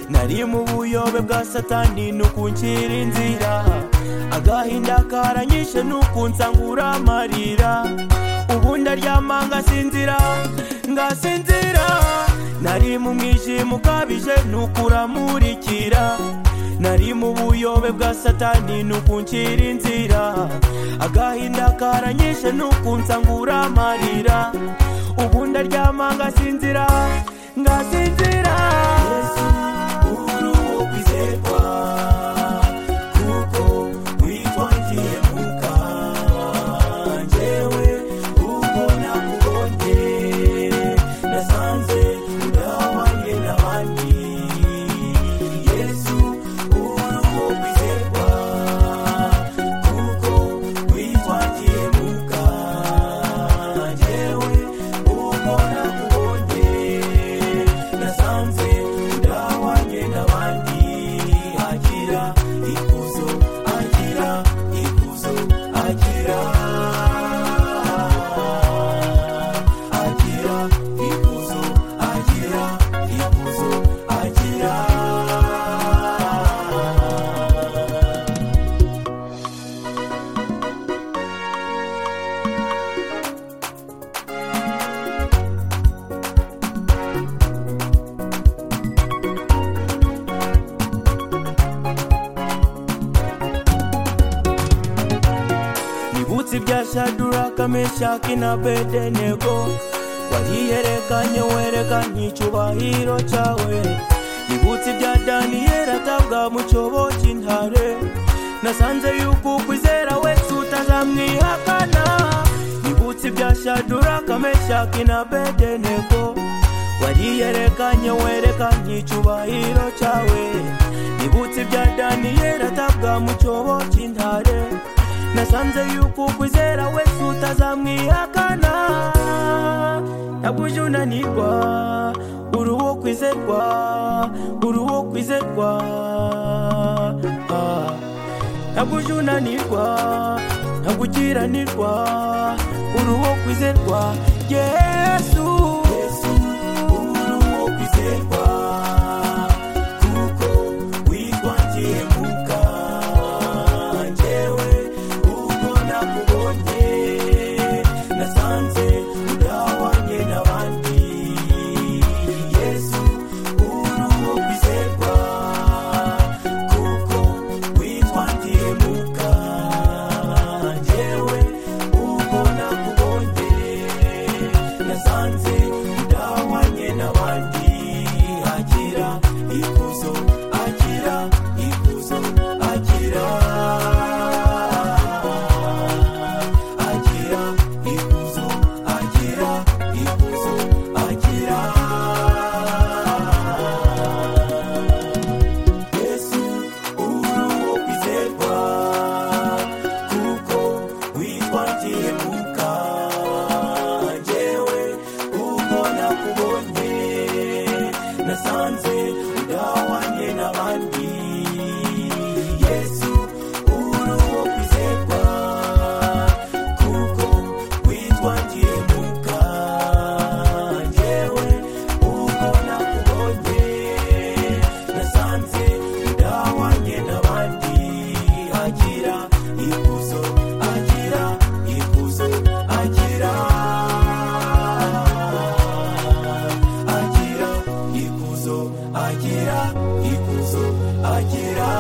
nari mu buyobe bwa satani nukungira inzira agahinda karanyishe nukunsangura amarira ubu ndaryama ngasinzira ngasinzira nari mu mwijima ukabije nukuramurikira nari mu buyobe bwa satani nukunshyira inzira agahinda karanyishe nukunsangura amarira ubu ndaryama ngasinzira ngasinzira yesu uruhu kwizerwa kuko witwangiye mu kanjyewe ubwo nakubonye nasanze udahwanye n'abandi yesu uruhu kwizerwa kuko witwangiye mu kanjyewe ubwo nakubonye nasanze udahwanye n'abandi agira ikuzo agira ikuzo agira agira ikuzo agira ikuzo agira nibutse ibya shaduraka meshaki na bedenego wariyerekanye werekanye icyubahiro cyawe nibutse ibya daniyeli atabwa mu cyobo cy'intare nasanze yuko ukwizera wese utazamwihakana nibutse ibya shaduraka meshaki na bedenego wariyerekanye werekanye icyubahiro cyawe nibutse ibya daniyeli atabwa mu cyobo cy'intare nasanze yuko ukwizera wese utazamwihakana ntabwo uje unanirwa uri uwo kwizerwa uri uwo kwizerwa Ah. ntabwo uje unanirwa ntabwo ukiranirwa uri uwo kwizerwa yesu yesu uri uwo kwizerwa kuko witwangiye mu kanjyewe ubwo nakubonye nasanze udahwanye n'abandi yesu uri uwo kwizerwa kuko witwangiye mu kanjyewe ubwo nakubonye nasanze udahwanye n'abandi agira ikuzo agira ikuzo agira agira ikuzo agira ikuzo agira yesu uri uwo kwizerwa kuko witwangiye mu kanjyewe ubwo nakubonye nasanze udahwanye n'abandi yesu uri uwo kwizerwa kuko witwangiye mu kanjyewe ubwo nakubonye nasanze udahwanye n'abandi agira ikuzo agira ikuzo agira agira ikuzo agira ikuzo agira